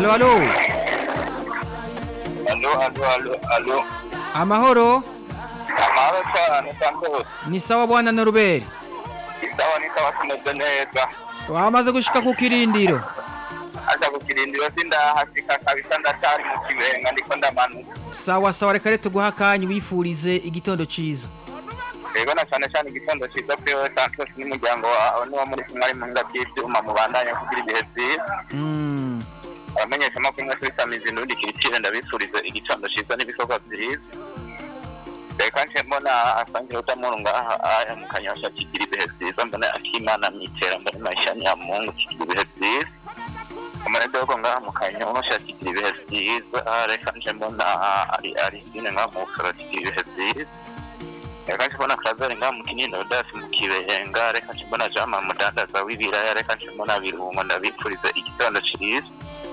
Alo, alo. alo alo alo alo Amahoro. amahoro cyane santos Ni sawa bwana Norbert. isawa n'isawa tumeze neza Wamaze gushika ku kirindiro. aza kukirindiro sindahashika kabisa ndacyari mu kibenga ndiko ndamanuka Sawa sawa reka rero tuguha akanya wifurize igitondo ciza. rero na cyane cyane igitondo cyiza kuri wowe santos n'umuryango wawe niwo muri kumwe ari mu nga by'ibyuma mubandanya kugira ibihe byiza Mm. abamenyesha amakuru mwese bisamiza indundi kirikire ndabifurize igitondo cyiza n'ibikorwa byiza reka nje mbona asangira utamuru ngaha aya mu kanyosha kigira ibihe byiza mbona akimana mwitera mbona mashani ya mungu kigira ibihe byiza umane dogo ngaha mu kanyosha kigira ibihe byiza reka nje mbona ari ari sine ngaha mu busoro kigira ibihe byiza reka nje mbona krazari ngaha mu kinini odasi mu kibenga reka nje mbona jama mudandaza w'ibiraya reka nje mbona birungo ndabifurize igitondo cyiza